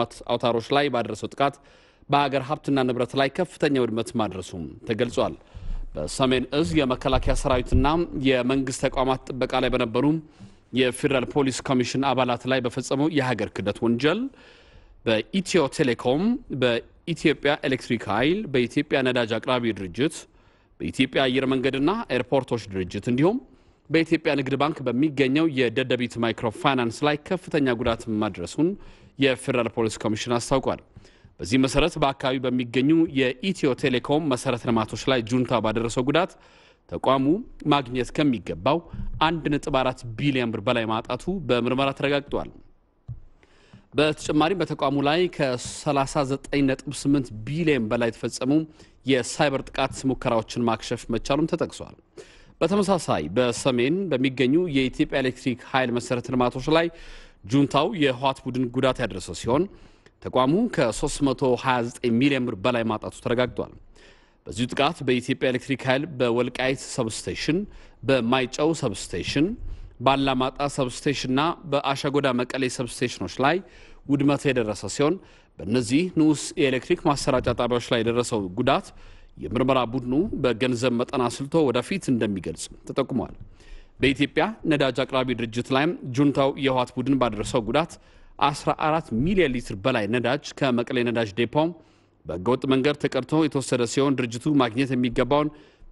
ልማት አውታሮች ላይ ባደረሰው ጥቃት በሀገር ሀብትና ንብረት ላይ ከፍተኛ ውድመት ማድረሱም ተገልጿል። በሰሜን እዝ የመከላከያ ሰራዊትና የመንግስት ተቋማት ጥበቃ ላይ በነበሩ የፌዴራል ፖሊስ ኮሚሽን አባላት ላይ በፈጸመው የሀገር ክህደት ወንጀል በኢትዮ ቴሌኮም፣ በኢትዮጵያ ኤሌክትሪክ ኃይል፣ በኢትዮጵያ ነዳጅ አቅራቢ ድርጅት፣ በኢትዮጵያ አየር መንገድና ኤርፖርቶች ድርጅት እንዲሁም በኢትዮጵያ ንግድ ባንክ በሚገኘው የደደቢት ማይክሮ ፋይናንስ ላይ ከፍተኛ ጉዳት ማድረሱን የፌዴራል ፖሊስ ኮሚሽን አስታውቋል። በዚህ መሰረት በአካባቢ በሚገኙ የኢትዮ ቴሌኮም መሰረተ ልማቶች ላይ ጁንታ ባደረሰው ጉዳት ተቋሙ ማግኘት ከሚገባው 1.4 ቢሊዮን ብር በላይ ማጣቱ በምርመራ ተረጋግጧል። በተጨማሪም በተቋሙ ላይ ከ39.8 ቢሊዮን በላይ የተፈጸሙ የሳይበር ጥቃት ሙከራዎችን ማክሸፍ መቻሉም ተጠቅሷል። በተመሳሳይ በሰሜን በሚገኙ የኢትዮጵያ ኤሌክትሪክ ኃይል መሰረተ ልማቶች ላይ ጁንታው የህወሓት ቡድን ጉዳት ያደረሰ ሲሆን ተቋሙ ከ329 ሚሊዮን ብር በላይ ማጣቱ ተረጋግጧል። በዚሁ ጥቃት በኢትዮጵያ ኤሌክትሪክ ኃይል በወልቃይት ሰብስቴሽን፣ በማይጨው ሰብስቴሽን፣ ባላማጣ ሰብስቴሽንና በአሸጎዳ መቀሌ ሰብስቴሽኖች ላይ ውድመት የደረሰ ሲሆን በእነዚህ ንዑስ የኤሌክትሪክ ማሰራጫ ጣቢያዎች ላይ የደረሰው ጉዳት የምርመራ ቡድኑ በገንዘብ መጠን አስልቶ ወደፊት እንደሚገልጽ ተጠቁሟል። በኢትዮጵያ ነዳጅ አቅራቢ ድርጅት ላይም ጁንታው የህወሓት ቡድን ባደረሰው ጉዳት 14 ሚሊዮን ሊትር በላይ ነዳጅ ከመቀሌ ነዳጅ ዴፖ በህገወጥ መንገድ ተቀድቶ የተወሰደ ሲሆን ድርጅቱ ማግኘት የሚገባውን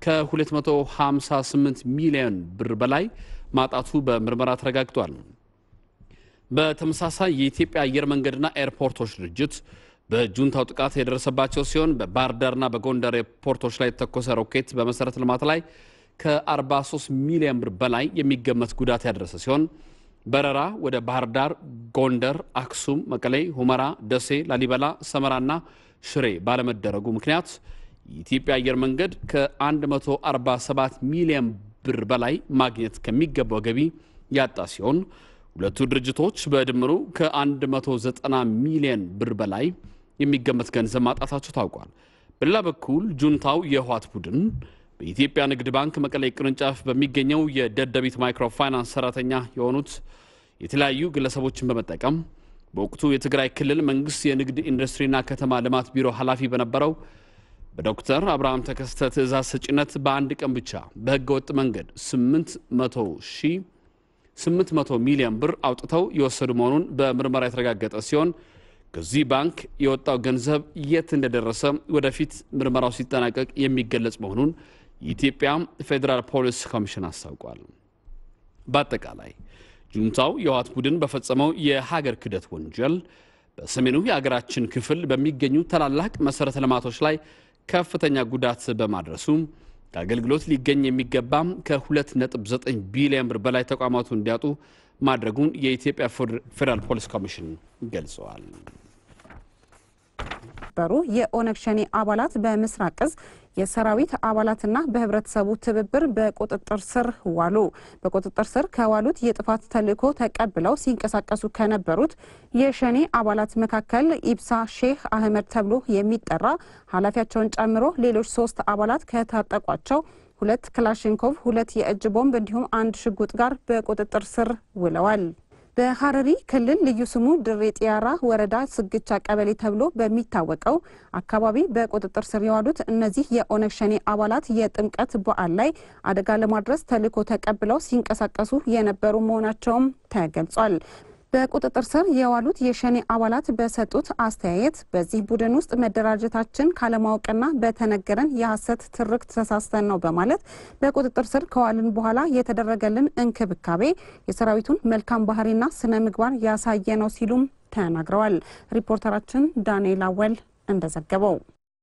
ከ258 ሚሊዮን ብር በላይ ማጣቱ በምርመራ ተረጋግጧል። በተመሳሳይ የኢትዮጵያ አየር መንገድና ኤርፖርቶች ድርጅት በጁንታው ጥቃት የደረሰባቸው ሲሆን በባህር ዳርና በጎንደር ኤርፖርቶች ላይ የተተኮሰ ሮኬት በመሰረተ ልማት ላይ ከ43 ሚሊዮን ብር በላይ የሚገመት ጉዳት ያደረሰ ሲሆን በረራ ወደ ባህር ዳር፣ ጎንደር፣ አክሱም፣ መቀሌ፣ ሁመራ፣ ደሴ፣ ላሊበላ፣ ሰመራና ሽሬ ባለመደረጉ ምክንያት የኢትዮጵያ አየር መንገድ ከ147 ሚሊዮን ብር በላይ ማግኘት ከሚገባው ገቢ ያጣ ሲሆን ሁለቱ ድርጅቶች በድምሩ ከ190 ሚሊዮን ብር በላይ የሚገመት ገንዘብ ማጣታቸው ታውቋል። በሌላ በኩል ጁንታው የህወሓት ቡድን በኢትዮጵያ ንግድ ባንክ መቀሌ ቅርንጫፍ በሚገኘው የደደቢት ማይክሮ ፋይናንስ ሰራተኛ የሆኑት የተለያዩ ግለሰቦችን በመጠቀም በወቅቱ የትግራይ ክልል መንግስት የንግድ ኢንዱስትሪና ከተማ ልማት ቢሮ ኃላፊ በነበረው በዶክተር አብርሃም ተከስተ ትእዛዝ ሰጭነት በአንድ ቀን ብቻ በህገ ወጥ መንገድ 800 ሺህ 800 ሚሊዮን ብር አውጥተው የወሰዱ መሆኑን በምርመራ የተረጋገጠ ሲሆን ከዚህ ባንክ የወጣው ገንዘብ የት እንደደረሰ ወደፊት ምርመራው ሲጠናቀቅ የሚገለጽ መሆኑን የኢትዮጵያ ፌዴራል ፖሊስ ኮሚሽን አስታውቋል። በአጠቃላይ ጁንታው የህወሓት ቡድን በፈጸመው የሀገር ክህደት ወንጀል በሰሜኑ የሀገራችን ክፍል በሚገኙ ታላላቅ መሰረተ ልማቶች ላይ ከፍተኛ ጉዳት በማድረሱ ከአገልግሎት ሊገኝ የሚገባም ከ2.9 ቢሊዮን ብር በላይ ተቋማቱ እንዲያጡ ማድረጉን የኢትዮጵያ ፌዴራል ፖሊስ ኮሚሽን ገልጸዋል። በሩ የኦነግ ሸኔ አባላት በምስራቅ እዝ የሰራዊት አባላትና በህብረተሰቡ ትብብር በቁጥጥር ስር ዋሉ። በቁጥጥር ስር ከዋሉት የጥፋት ተልዕኮ ተቀብለው ሲንቀሳቀሱ ከነበሩት የሸኔ አባላት መካከል ኢብሳ ሼህ አህመድ ተብሎ የሚጠራ ኃላፊያቸውን ጨምሮ ሌሎች ሶስት አባላት ከታጠቋቸው ሁለት ክላሽንኮቭ፣ ሁለት የእጅ ቦምብ እንዲሁም አንድ ሽጉጥ ጋር በቁጥጥር ስር ውለዋል። በሀረሪ ክልል ልዩ ስሙ ድሬ ጢያራ ወረዳ ስግቻ ቀበሌ ተብሎ በሚታወቀው አካባቢ በቁጥጥር ስር የዋሉት እነዚህ የኦነግ ሸኔ አባላት የጥምቀት በዓል ላይ አደጋ ለማድረስ ተልዕኮ ተቀብለው ሲንቀሳቀሱ የነበሩ መሆናቸውም ተገልጿል። በቁጥጥር ስር የዋሉት የሸኔ አባላት በሰጡት አስተያየት በዚህ ቡድን ውስጥ መደራጀታችን ካለማወቅና በተነገረን የሐሰት ትርክት ተሳስተን ነው በማለት በቁጥጥር ስር ከዋልን በኋላ የተደረገልን እንክብካቤ የሰራዊቱን መልካም ባህሪና ስነ ምግባር ያሳየ ነው ሲሉም ተናግረዋል። ሪፖርተራችን ዳንኤል አወል እንደዘገበው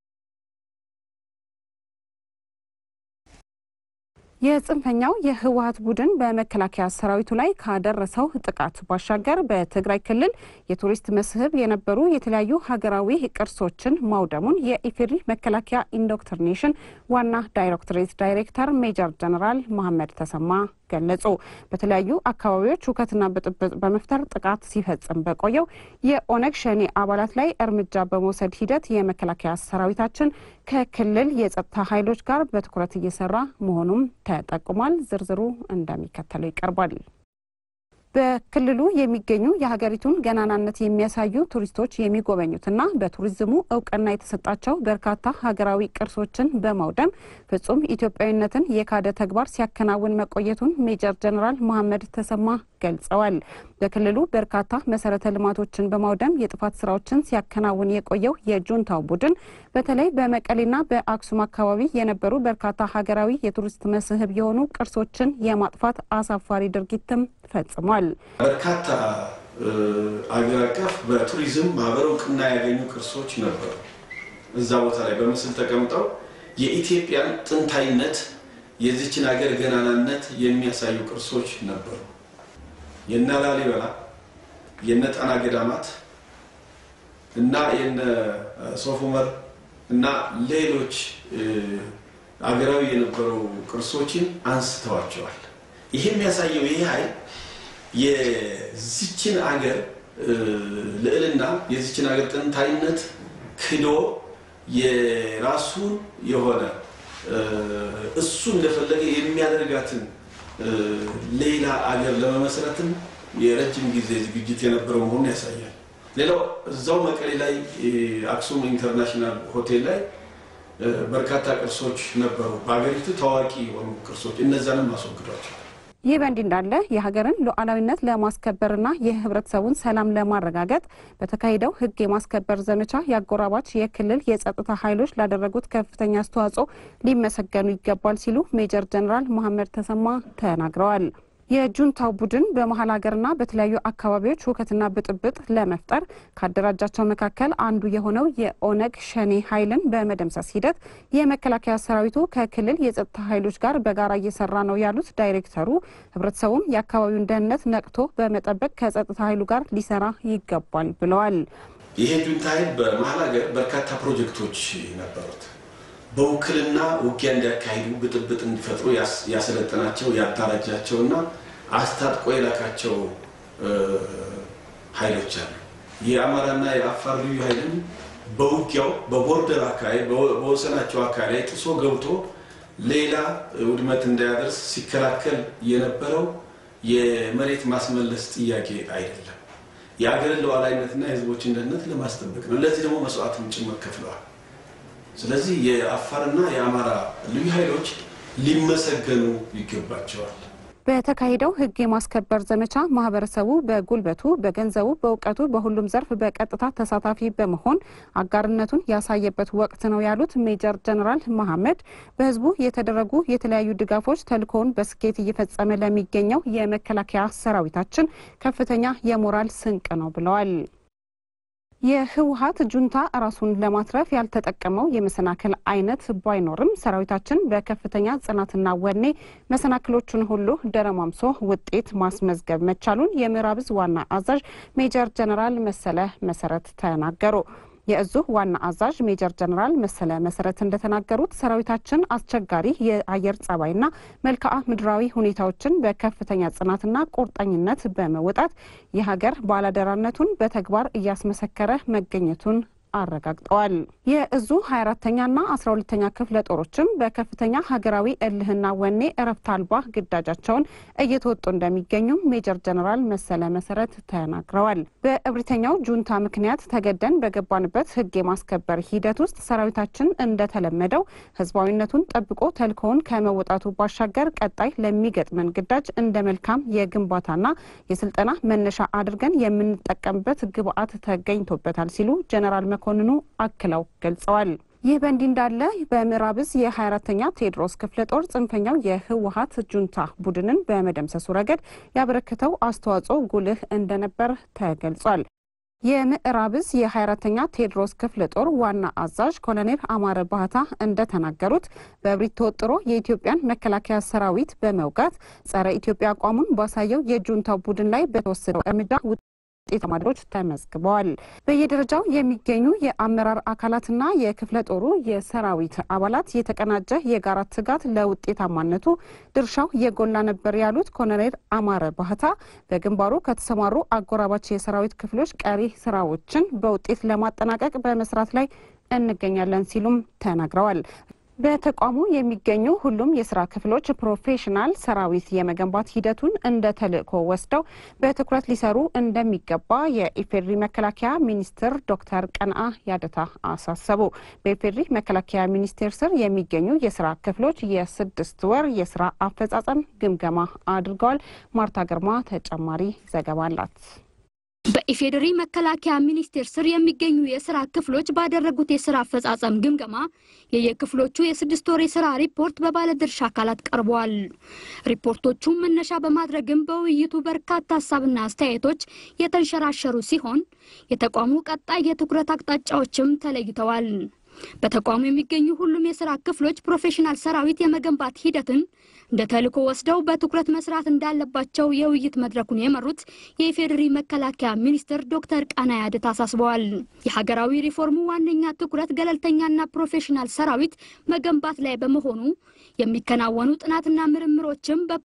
የጽንፈኛው የህወሀት ቡድን በመከላከያ ሰራዊቱ ላይ ካደረሰው ጥቃት ባሻገር በትግራይ ክልል የቱሪስት መስህብ የነበሩ የተለያዩ ሀገራዊ ቅርሶችን ማውደሙን የኢፌዴሪ መከላከያ ኢንዶክትሪኔሽን ዋና ዳይሬክቶሬት ዳይሬክተር ሜጀር ጀነራል መሐመድ ተሰማ ገለጹ። በተለያዩ አካባቢዎች ሁከትና ብጥብጥ በመፍጠር ጥቃት ሲፈጽም በቆየው የኦነግ ሸኔ አባላት ላይ እርምጃ በመውሰድ ሂደት የመከላከያ ሰራዊታችን ከክልል የጸጥታ ኃይሎች ጋር በትኩረት እየሰራ መሆኑም ተጠቁሟል። ዝርዝሩ እንደሚከተለው ይቀርባል። በክልሉ የሚገኙ የሀገሪቱን ገናናነት የሚያሳዩ ቱሪስቶች የሚጎበኙትና በቱሪዝሙ እውቅና የተሰጣቸው በርካታ ሀገራዊ ቅርሶችን በማውደም ፍጹም ኢትዮጵያዊነትን የካደ ተግባር ሲያከናውን መቆየቱን ሜጀር ጀነራል መሐመድ ተሰማ ገልጸዋል። በክልሉ በርካታ መሰረተ ልማቶችን በማውደም የጥፋት ስራዎችን ሲያከናውን የቆየው የጁንታው ቡድን በተለይ በመቀሌና በአክሱም አካባቢ የነበሩ በርካታ ሀገራዊ የቱሪስት መስህብ የሆኑ ቅርሶችን የማጥፋት አሳፋሪ ድርጊትም ፈጽሟል። በርካታ አገር አቀፍ በቱሪዝም ማህበር እውቅና ያገኙ ቅርሶች ነበሩ። እዛ ቦታ ላይ በምስል ተቀምጠው የኢትዮጵያን ጥንታዊነት የዚችን ሀገር ገናናነት የሚያሳዩ ቅርሶች ነበሩ። የነ ላሊበላ የነ ጣና ገዳማት እና የነ ሶፍ ዑመር እና ሌሎች አገራዊ የነበሩ ቅርሶችን አንስተዋቸዋል። ይህ የሚያሳየው ይህ ኃይል የዚችን አገር ልዕልና የዚችን አገር ጥንታዊነት ክዶ የራሱን የሆነ እሱ እንደፈለገ የሚያደርጋትን ሌላ አገር ለመመስረትም የረጅም ጊዜ ዝግጅት የነበረው መሆኑን ያሳያል። ሌላው እዛው መቀሌ ላይ አክሱም ኢንተርናሽናል ሆቴል ላይ በርካታ ቅርሶች ነበሩ፣ በሀገሪቱ ታዋቂ የሆኑ ቅርሶች። እነዛንም አስወግዷቸው። ይህ በእንዲህ እንዳለ የሀገርን ሉዓላዊነት ለማስከበርና የሕብረተሰቡን ሰላም ለማረጋገጥ በተካሄደው ሕግ የማስከበር ዘመቻ የአጎራባች የክልል የጸጥታ ኃይሎች ላደረጉት ከፍተኛ አስተዋጽኦ ሊመሰገኑ ይገባል ሲሉ ሜጀር ጀነራል መሐመድ ተሰማ ተናግረዋል። የጁንታው ቡድን በመሀል ሀገርና በተለያዩ አካባቢዎች ሁከትና ብጥብጥ ለመፍጠር ካደራጃቸው መካከል አንዱ የሆነው የኦነግ ሸኔ ኃይልን በመደምሰስ ሂደት የመከላከያ ሰራዊቱ ከክልል የጸጥታ ኃይሎች ጋር በጋራ እየሰራ ነው ያሉት ዳይሬክተሩ ህብረተሰቡም የአካባቢውን ደህንነት ነቅቶ በመጠበቅ ከጸጥታ ኃይሉ ጋር ሊሰራ ይገባል ብለዋል። ይሄ ጁንታ ኃይል በመሀል ሀገር በርካታ ፕሮጀክቶች ነበሩት። በውክልና ውጊያ እንዲያካሂዱ ብጥብጥ እንዲፈጥሩ ያሰለጠናቸው ያደራጃቸው እና አስታጥቆ የላካቸው ኃይሎች አሉ። የአማራና የአፋር ልዩ ኃይልም በውጊያው በቦርደር አካባቢ በወሰናቸው አካባቢ ላይ ጥሶ ገብቶ ሌላ ውድመት እንዳያደርስ ሲከላከል የነበረው የመሬት ማስመለስ ጥያቄ አይደለም፣ የአገርን ሉዓላዊነትና የህዝቦችን ደህንነት ለማስጠበቅ ነው። ለዚህ ደግሞ መስዋዕትም ጭምር ከፍለዋል። ስለዚህ የአፋርና የአማራ ልዩ ኃይሎች ሊመሰገኑ ይገባቸዋል። በተካሄደው ሕግ የማስከበር ዘመቻ ማህበረሰቡ በጉልበቱ፣ በገንዘቡ፣ በእውቀቱ በሁሉም ዘርፍ በቀጥታ ተሳታፊ በመሆን አጋርነቱን ያሳየበት ወቅት ነው ያሉት ሜጀር ጀነራል መሐመድ በህዝቡ የተደረጉ የተለያዩ ድጋፎች ተልእኮውን በስኬት እየፈጸመ ለሚገኘው የመከላከያ ሰራዊታችን ከፍተኛ የሞራል ስንቅ ነው ብለዋል። የህወሀት ጁንታ ራሱን ለማትረፍ ያልተጠቀመው የመሰናክል አይነት ባይኖርም ሰራዊታችን በከፍተኛ ጽናትና ወኔ መሰናክሎቹን ሁሉ ደረማምሶ ውጤት ማስመዝገብ መቻሉን የምዕራብ ዕዝ ዋና አዛዥ ሜጀር ጀነራል መሰለ መሰረት ተናገሩ። የእዙ ዋና አዛዥ ሜጀር ጀነራል መሰለ መሰረት እንደተናገሩት ሰራዊታችን አስቸጋሪ የአየር ጸባይና መልክዓ ምድራዊ ሁኔታዎችን በከፍተኛ ጽናትና ቁርጠኝነት በመወጣት የሀገር ባላደራነቱን በተግባር እያስመሰከረ መገኘቱን አረጋግጠዋል። የእዙ 24ተኛና 12ተኛ ክፍለ ጦሮችም በከፍተኛ ሀገራዊ እልህና ወኔ እረፍት አልባ ግዳጃቸውን እየተወጡ እንደሚገኙም ሜጀር ጀነራል መሰለ መሰረት ተናግረዋል። በእብሪተኛው ጁንታ ምክንያት ተገደን በገባንበት ህግ የማስከበር ሂደት ውስጥ ሰራዊታችን እንደተለመደው ህዝባዊነቱን ጠብቆ ተልእኮውን ከመወጣቱ ባሻገር ቀጣይ ለሚገጥመን ግዳጅ እንደ መልካም የግንባታና የስልጠና መነሻ አድርገን የምንጠቀምበት ግብአት ተገኝቶበታል ሲሉ ጀነራል መኮንኑ አክለው ገልጸዋል። ይህ በእንዲህ እንዳለ በምዕራብ ዕዝ የ24ተኛ ቴዎድሮስ ክፍለ ጦር ጽንፈኛው የህወሀት ጁንታ ቡድንን በመደምሰሱ ረገድ ያበረከተው አስተዋጽኦ ጉልህ እንደነበር ተገልጿል። የምዕራብ ዕዝ የ24ተኛ ቴዎድሮስ ክፍለ ጦር ዋና አዛዥ ኮሎኔል አማረ ባህታ እንደተናገሩት በእብሪት ተወጥሮ የኢትዮጵያን መከላከያ ሰራዊት በመውጋት ጸረ ኢትዮጵያ አቋሙን ባሳየው የጁንታው ቡድን ላይ በተወሰደው እርምጃ ውጤት ማድሮች ተመዝግበዋል። በየደረጃው የሚገኙ የአመራር አካላትና የክፍለ ጦሩ የሰራዊት አባላት የተቀናጀ የጋራ ትጋት ለውጤታማነቱ ድርሻው የጎላ ነበር ያሉት ኮሎኔል አማረ ባህታ በግንባሩ ከተሰማሩ አጎራባች የሰራዊት ክፍሎች ቀሪ ስራዎችን በውጤት ለማጠናቀቅ በመስራት ላይ እንገኛለን ሲሉም ተናግረዋል። በተቋሙ የሚገኙ ሁሉም የስራ ክፍሎች ፕሮፌሽናል ሰራዊት የመገንባት ሂደቱን እንደ ተልዕኮ ወስደው በትኩረት ሊሰሩ እንደሚገባ የኢፌዴሪ መከላከያ ሚኒስትር ዶክተር ቀንአ ያደታ አሳሰቡ። በኢፌዴሪ መከላከያ ሚኒስቴር ስር የሚገኙ የስራ ክፍሎች የስድስት ወር የስራ አፈጻጸም ግምገማ አድርገዋል። ማርታ ግርማ ተጨማሪ ዘገባ አላት። በኢፌዴሪ መከላከያ ሚኒስቴር ስር የሚገኙ የስራ ክፍሎች ባደረጉት የስራ አፈጻጸም ግምገማ የየክፍሎቹ የስድስት ወር የስራ ሪፖርት በባለድርሻ አካላት ቀርበዋል። ሪፖርቶቹን መነሻ በማድረግም በውይይቱ በርካታ ሀሳብና አስተያየቶች የተንሸራሸሩ ሲሆን የተቋሙ ቀጣይ የትኩረት አቅጣጫዎችም ተለይተዋል። በተቋሙ የሚገኙ ሁሉም የስራ ክፍሎች ፕሮፌሽናል ሰራዊት የመገንባት ሂደትን እንደ ተልዕኮ ወስደው በትኩረት መስራት እንዳለባቸው የውይይት መድረኩን የመሩት የኢፌዴሪ መከላከያ ሚኒስትር ዶክተር ቀናኢ አደታ አሳስበዋል። የሀገራዊ ሪፎርሙ ዋነኛ ትኩረት ገለልተኛና ፕሮፌሽናል ሰራዊት መገንባት ላይ በመሆኑ የሚከናወኑ ጥናትና ምርምሮችም